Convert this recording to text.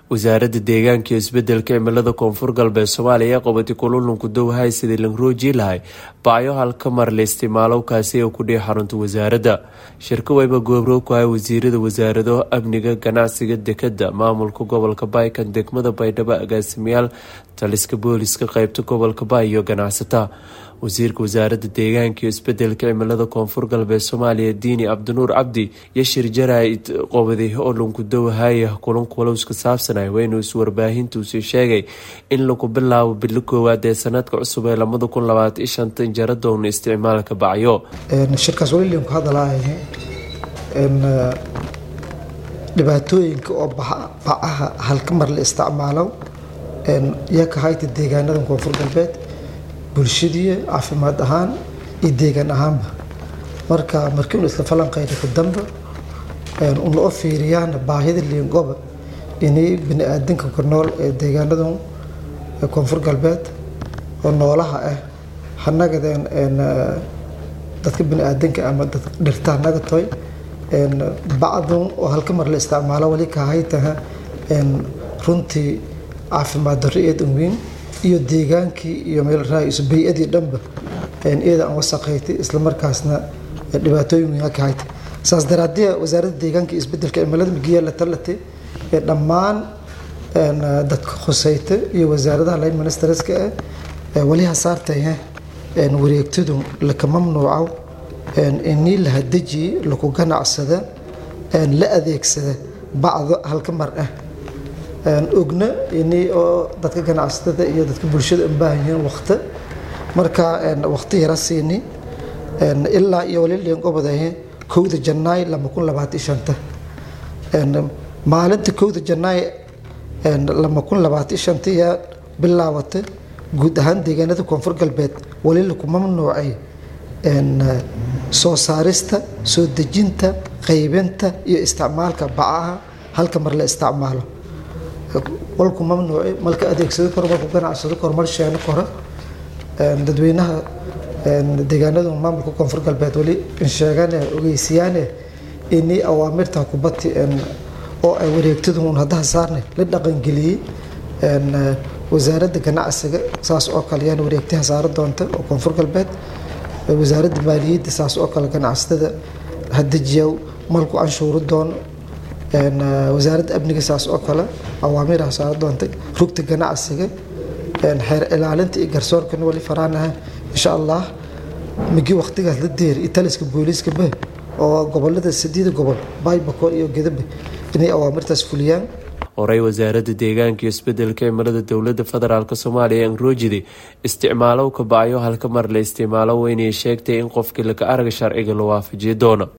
wasaaradda deegaanka iyo isbedelka cimilada koonfur galbeed soomaaliya ee qabatay kululunku dowhay sidii langrooji lahay bacyo halka mar la isticmaalo kaasi oo kudhihi xarunta wasaaradda shirka wayba goobroog ku hay wasiirada wasaarado amniga ganacsiga dekada maamulka gobolka baykan degmada baydhabo agaasimayaal taliska booliska qeybta gobolka bay iyo ganacsata wasiirka wasaaradda deegaanka iyo isbedelka cimilada koonfur galbeed soomaaliya diini cabdinuur cabdi iyo shir jaraa'id qobaday oo lunku dowhaya kulanka walowska saabsanay waynu iswarbaahintuusi sheegay in lagu bilaabo bilo koowaad ee sanadka cusub ee lamada kun labaatan iyo shanta jara doona isticmaalka bacyo shirkaas weli ku hadalaayahe dhibaatooyinka oo bacaha halka mar la isticmaalo yaa ka hayta deegaanada koonfur galbeed bulshadii caafimaad ahaan iyo deegaan ahaanba marka markii unu isla falanqayna ka dambe una u fiiriyaan baahida liingoba inay bini aadanka ku nool ee deegaanadan koonfur galbeed oo noolaha ah hanagadeen dadka bini aadanka ama dhirta hanaga toy bacdan oo halka mar la isticmaalo wali kahaytaha runtii caafimaad darro eed weyn iyo deegaankii iyo meel raaiso bay-adii dhanba iyada aan wasaqayti islamarkaasna dhibaatooyin weyn ka hayta saas daraadee wasaaradda deegaanka iyo isbedelka cimilada migiya la talatay ee dhammaan dadka khusayta iyo wasaaradaha line ministerska ah wali hasaartaya wareegtadu laka mamnuuco inii la hadajiye laku ganacsada la adeegsada bacdo halka mar ah ogna inii oo dadka ganacsatada iyo dadka bulshada u baahan yihiin waqti marka waqti yara siini ilaa iyo wali liingobadahe kowda janaay lama kun labaatan shanta maalinta kowda janaay lama kun labaatan shanta yaa bilaawata guud ahaan deegaanada koonfur galbeed wali laku mamnuucay soo saarista soo dejinta qaybinta iyo isticmaalka bacaha halka mar la isticmaalo walku mamnuuci malka adeegsado karo malku ganacsado karo mal sheeno karo dadweynaha deegaanada maamulka koonfur galbeed wali insheegane ogeysiyaane inii awaamirta kubati oo ay wareegtadu un haddaha saarne la dhaqangeliyey wasaaradda ganacsiga saas oo kale yaan wareegtaha saara doonta oo koonfur galbeed wasaaradda maaliyadda saas oo kale ganacsatada hadajiyaw malku anshuuri doono wasaaradda amniga saas oo kale awaamiiraha saara doontay rugta ganacsiga xeer ilaalinta iyo garsoorkana wali faraanaha insha allah migi waqtigaas la deeri italiska booliiska bah oo gobolada sideeda gobol baybako iyo gedabe inay awaamirtaas fuliyaan horey wasaaradda deegaanka iyo isbedelka cimilada dowlada federaalk soomaaliya enrojidi isticmaalow ka bacyo halka mar la isticmaalo weynay sheegtay in qofkii laka araga sharciga la waafajiyo doono